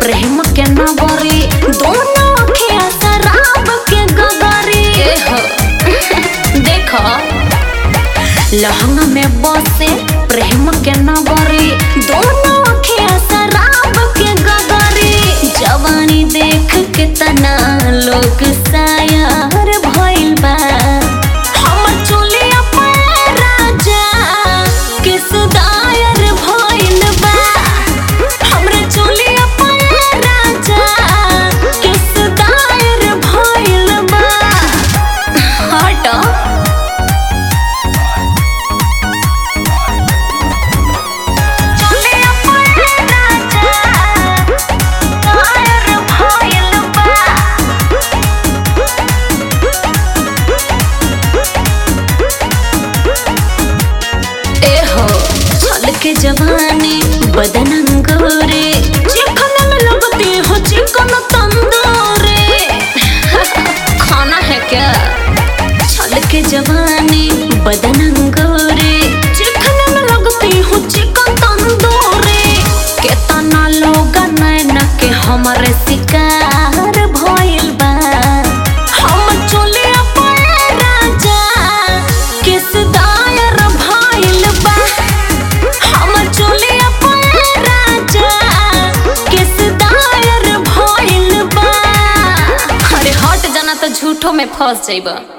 प्रेम के नगरी दोनों अखिया शराब के गगरी ए हो देखो लहंगा में बसे प्रेम के नगरी दोनों अखिया शराब के गगरी जवानी देख के तना लोग शायर भइल बा हमर चोलिया पर राजा किस दायर भइल बा हमरे चोलिया पर राजा किस दायर भइल बा हट चोलिया पर राजा दायर भइल बा एहो छल के जवानी बदन अंगोरे चिकन में लगती हो चिकन तंदूरे खाना है क्या छल के जवानी बदन अंगोरे चिकन में लगती हो चिकन तंदूरे केतना लोग नैना के हमारे शिकार भइल बा हम चोलिया पर राजा किस दायर भइल बा हमर चोलिया पर राजा किस दायर भइल बा अरे हट जाना तो झूठो में फंस जाइबा